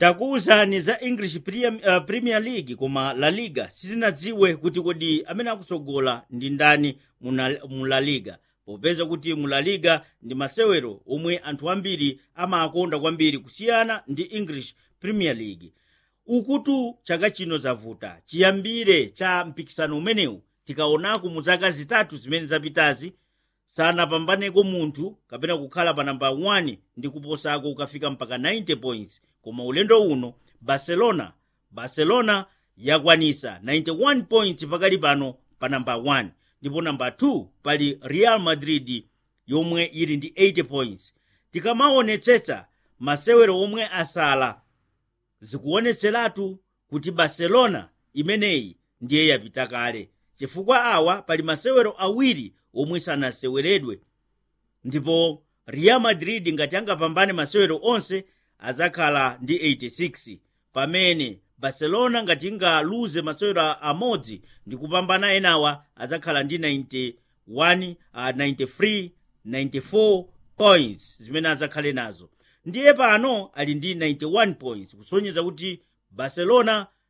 takuwuzani za english premier, uh, premier league koma la liga sitinadziwe kuti kodi amene akusogola ndi ndani muna- mu la liga popeza kuti mu la liga ndi masewero omwe anthu ambiri amakonda kwambiri kusiyana ndi english premier league ukutu chaka chino zavuta chiyambire cha mpikisano umenewu tikaonako mu zaka zitatu zimene zapitazi sanapambaneko munthu kapena kukhala pa namba 1 ndi kuposako ukafika mpaka 90 points koma ulendo uno barcelona barcelona yakwanisa 91 points pakali pano pa namba 1 ndipo namba 2 pali real madrid yomwe ili ndi 80 points tikamaonetsetsa masewero omwe asala zikuonetseratu kuti barcelona imeneyi ndiye yapita kale chifukwa awa pali masewero awiri omwe sanaseweredwe ndipo real madrid ngati angapambane masewero onse adzakhala ndi 86 pamene barcelona ngati ingaluze masewero amodzi ndi kupambana enawa adzakhala ndi 91 uh, 93 94 points zimene adzakhale nazo ndiye pano ali ndi 91 points kusonyeza kuti barcelona